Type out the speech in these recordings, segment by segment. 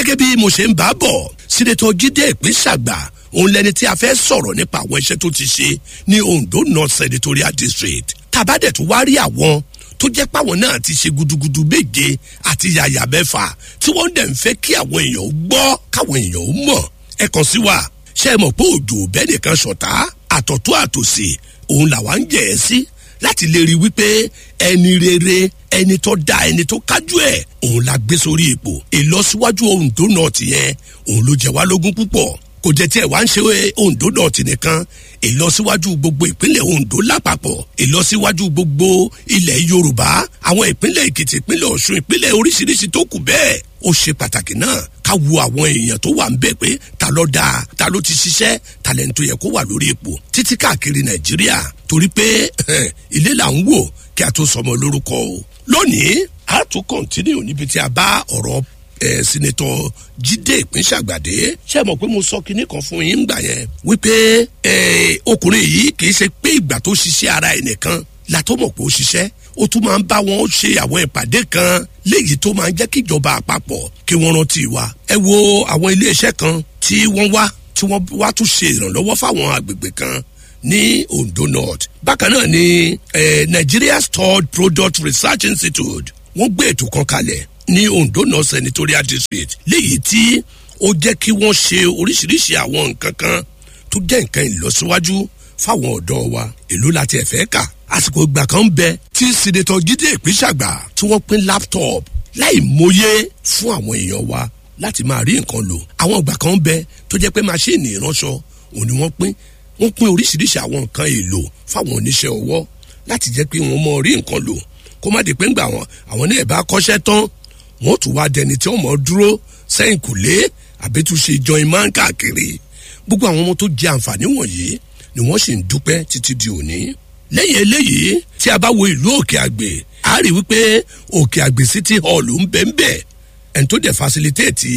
gẹ́gẹ́ bí mo ṣe ń bá bọ̀ sínétọ̀ jíde ìpínṣàgbà òun lẹni tí a fẹ́ sọ̀rọ̀ nípa àwọn iṣẹ́ tó ti ṣe ní ondo north senatorial district tàbádẹ̀ tó wá rí àwọn tó jẹ́ páwọn náà ti ṣe gudugudu méje àti yàyà mẹ́fà tí wọ́n dẹ̀ ń fẹ́ kí àwọn èèyàn ó gbọ́ káwọn èèyàn ó mọ̀ ẹ kàn sí wa ṣe é mọ̀ pé òjò bẹ́ẹ̀ nìkan ṣọ̀tá àtọ̀tún àtòsí òun làwa ń jẹ̀ ẹ́ sí láti lè rí wípé ẹni rere ẹni tó da ẹni tó kájú ẹ òun la gbé sórí ipò ìlọsíwájú ondo north yẹn òun ló jẹ wá lógún púpọ̀ kò jẹ́ tí ẹ̀ wá ń ṣe ondo north nìkan ìlọsíwájú gbogbo ìpínlẹ̀ ondo lápapọ̀ ìlọsíwájú gbogbo ilẹ̀ yorùbá àwọn ìpínlẹ̀ èkìtì ìpínlẹ̀ ọ̀ṣun ìpínlẹ̀ oríṣiríṣi tó kù bẹ́ẹ̀ ó ṣe pàtàkì náà ká wo àwọn èèyàn tó wà ń bẹ̀ pé ta ló dáa ta ló ti ṣiṣẹ́ talẹ̀ tó yẹ kó wà lórí ipò títí káàkiri nàìjíríà torí pé ilé là ń wò kí a tó sọmọ lórúkọ o lónìí a tún kọ́ntínú níbi tí a bá ọ̀rọ̀ ẹ sinetọ jíde ìpínṣàgbàdé ṣé mọ̀ pé mo sọ kinní kan fún yín gbà yẹn wípé ẹ ọkùnrin yìí kì í ṣe pé ìgbà tó ṣiṣẹ́ ara ẹ̀ nìkan la tó mọ̀ pé ó ṣiṣẹ́ ó tún máa ń bá wọn ṣe àwọn ìpàdé kan léyìí tó máa ń jẹ́ kí ìjọba àpapọ̀ kí wọ́n rántí wa ẹ wo àwọn iléeṣẹ́ kan tí wọ́n wá tí wọ́n wá tún ṣe ìrànlọ́wọ́ fáwọn agbègbè kan ní ondo north bákan náà ni eh, nigeria stored product research institute wọ́n gbé ètò kan kalẹ̀ ní ondo north senatorial district léyìí tí ó jẹ́ kí wọ́n ṣe oríṣiríṣi àwọn nǹkan kan tó jẹ́ nǹkan ìlọsíwájú fáwọn ọ̀dọ́ wa èló láti ẹ̀fẹ́ kà àsìkò ìgbà kan ń bẹ tí sinetọ jíde ìpínṣàgbà tí wọ́n pín laptop láì mọye fún àwọn èèyàn wa láti máa rí nǹkan lò àwọn ìgbà kan ń bẹ tó jẹ́ pé máṣíìnì ìránṣọ òun ni wọ́n pín wọ́n pín oríṣiríṣi àwọn nǹkan èlò fáwọn oníṣẹ́ ọwọ́ láti jẹ́ pé wọ́n mọ rí nǹkan lò kó má di pé ńgbà wọn àwọn ní ẹ̀bá kọ́ṣẹ́ tán wọ́n tún wá dẹni tí wọ́n mọ̀ dúró sẹ́yìn kùlé àbẹ́túnṣe join man káàkiri gbogbo àwọn ọmọ tó jẹ àǹfààní wọ̀nyí ni wọ́n sì ń dúpẹ́ títí di òní lẹ́yìn eléyìí tí a bá wo ìlú òkè àgbè a rí wípé òkè àgbè city hall ń bẹ́ ń bẹ́ ẹni tó dẹ̀ facilitate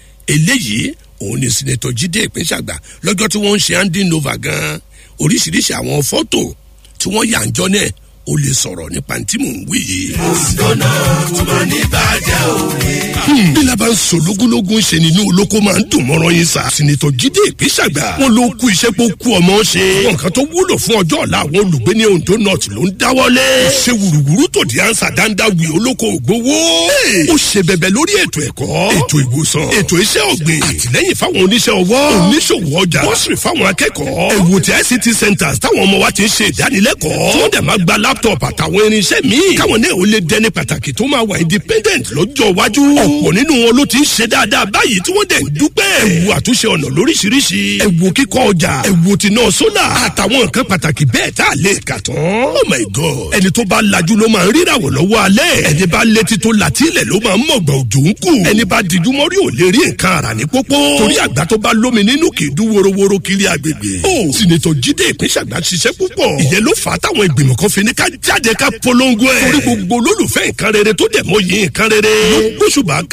eléyìí òun ni sinetọ jíde ìpínṣàgbà lọ́jọ́ tí wọ́n ń ṣe handing over gan oríṣiríṣi àwọn fọ́tò tí wọ́n yà ń jọ náà ó lè sọ̀rọ̀ nípa tí mò ń wí yìí. òǹdọ́nà tó máa ní bàjẹ́ òwe. bí laban sọ lógúnlógún ṣe nínú olóko máa ń dùn mọ́rọ́ yín sa. sinetọ jíde ìpínṣàgbà wọn ló kú iṣẹ́ pé ó kú ọmọ ṣe. nǹkan tó wúlò fún ọjọ́ ọ̀la àwọn olùgbé ní ondo north ló ń dáwọ́lé. ó ṣe wùrùwùrù tó di ansa dáńdá wì olóko ògbówó. ó ṣe bẹ̀bẹ̀ lórí ètò ẹ̀kọ́ ètò ìwòsàn ètò iṣẹ́ ọ̀gbìn àtìlẹ́yìn fáwọn oníṣẹ́ ọwọ́ oníṣòwò ọjà bọ́sìrì fáwọn akẹ́kọ̀ọ́ ẹ̀wò tí ict centres táwọn ọmọ wa ti ń ṣe ìdánilẹ́kọ̀ọ́ tí wọ́n dẹ̀ máa gba laptop àtàwọn irinṣẹ́ míì káwọn náà ó lè dẹni pàtàkì tó máa wà independent lọ́jọ́ iwájú ọ̀pọ̀ nínú wọn ló ti ń ṣe dáadáa báyìí tí wọ́n dẹ̀ ń dúpẹ́ ẹ̀wò àtúnṣe ọ̀nà lóríṣiríṣi ẹ̀wò kíkọ́ ọjà ẹ̀wò tìǹà sólà àtàwọn nǹkan pàtàkì bẹ́ẹ̀ tá a lè kà tán oh my god ẹni tó bá lajú ló máa ń ríràwọ̀ lọ́wọ́ alẹ́ ẹni bá létí tó latílẹ̀ ló máa ń mọ̀gbọ̀n òjò ń kù ẹni bá dijú mọ́rí ò lè rí nǹkan ara ní pópó torí àgbà tó bá lómi nínú kì í dún worowóró kiri agbègbè ó sinetọ jíde ìpínṣàgbà ṣiṣẹ́ púpọ̀ ìyẹn ló fà á táwọn ìgbìmọ̀ kan fi ní ká jáde ká polongo ẹ̀ torí gbogbo olólùfẹ́ nǹkan rere tó dẹ̀ mọ́ yìí nǹkan rere ló gbóṣùbà